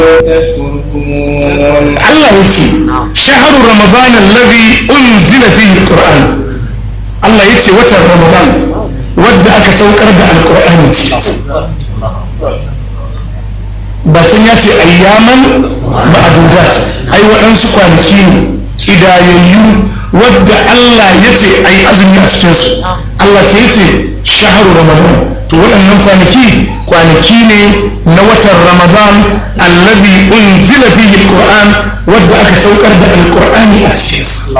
Allah ya ce shaharu ramadan alladhi unzila fihi alquran Allah ya ce watan ramadan wadda aka saukar da alqur'ani cikin bacin ya ce ayyaman ma'adudat ai waɗansu kwanaki ne idayayyu wadda Allah ya ce ai azumi a cikinsu Allah sai ya ce shaharu ramadan to waɗannan kwanaki kwanaki ne na watan ramadan allazi unzila fihi alquran wadda aka saukar da alqur'ani a cikin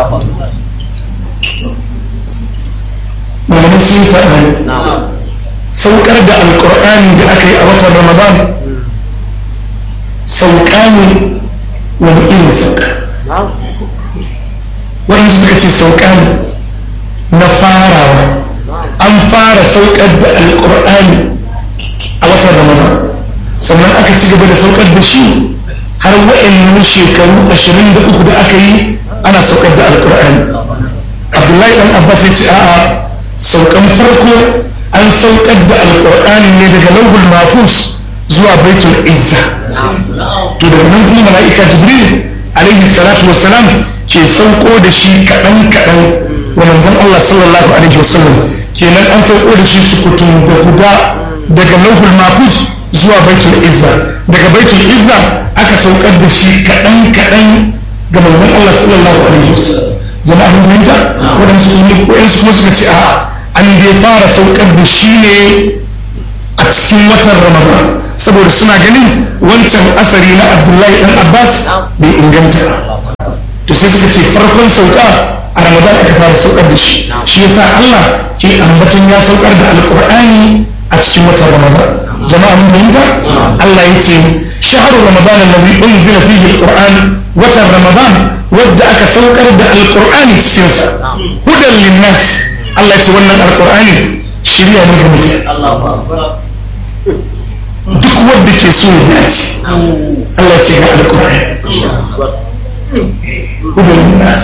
malamai sun faɗa saukar da alqur'ani da aka yi a watan ramadan sauka ne wani irin sauka waɗansu suka ce sauka ne na farawa an fara saukar da alkur'ani a watan ramadan sannan aka ci gaba da saukar da shi har wa'annan shekaru ashirin da uku da aka yi ana saukar da alkur'ani abdullahi dan abbas ya ce a'a saukan farko an saukar da alkur'ani ne daga lauhul mafus zuwa baitul izza to daga nan kuma mala'ika jibril alaihi salatu wassalam ke sauko da shi kaɗan kaɗan wa manzon Allah sallallahu alaihi wasallam kenan an sauko da shi sukutu da guda daga lauhul mafus zuwa baitul izza daga baitul izza aka saukar da shi kaɗan kaɗan ga manzon Allah sallallahu alaihi wasallam jama'a mun fahimta waɗansu waɗansu kuma suka ce a'a an dai fara saukar da shi ne a cikin watan ramadan saboda suna ganin wancan asari na abdullahi dan abbas bai inganta to sai suka ce farkon sauka a ramadan aka fara saukar da shi shi yasa allah ke ambaton ya saukar da alkur'ani a cikin watan ramadan jama'a mun fahimta allah ya ce shahru ramadan alladhi unzila fihi alquran watan ramadan wadda aka saukar da alkur'ani cikin sa hudan linnas allah ya ce wannan alkur'ani shirya ne ga mutane duk wadda ke so ya dace Allah ce ga alƙur'ani ubin nas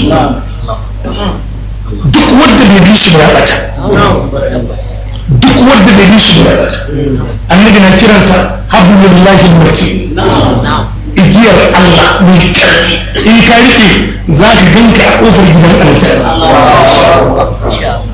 duk wadda bai bi shi ya bata duk wadda bai bi shi ya bata annabi na kiransa hablullahi muti igiyar Allah mai karfi in ka rike za ka ganka a kofar gidan aljanna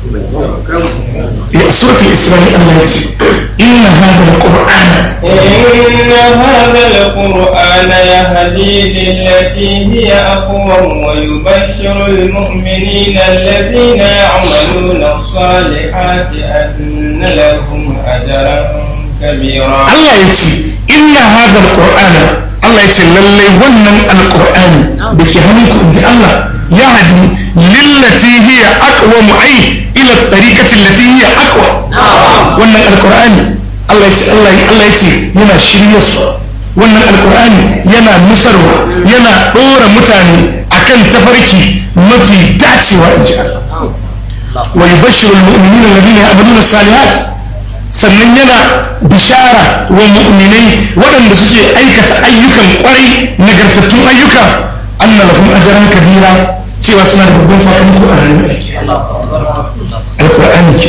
سورة الإسرائيل الله إن هذا القرآن إن هذا القرآن يهدي للتي هي أقوم ويبشر المؤمنين الذين يعملون الصالحات أن لهم أجرا كبيرا الله يتي إن هذا القرآن الله يتي للي ونن القرآن بكي هنكو الله يهدي للتي هي أقوم أي ila tariqati allati hiya aqwa wannan alqur'ani Allah ya ce Allah Allah ya ce yana shirye su wannan alqur'ani yana nusarwa yana dora mutane akan tafarki mafi dacewa in ji Allah wa yubashshiru almu'minina alladhina ya'maluna salihat sannan yana bishara wa mu'minai waɗanda suke aikata ayyukan kwarai nagartattun ayyuka anna lahum ajran kabira cewa suna da babban sakamako a ranar alkur'ani ke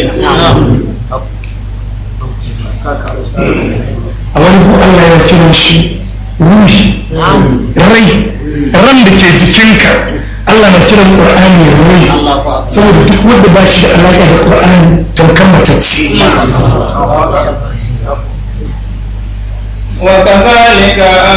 a wani bu Allah yana kiran shi ruhi rai ran da ke jikinka Allah na kiran ƙur'ani rai saboda duk wanda ba shi da alaƙa da ƙur'ani tamkar matacce وكذلك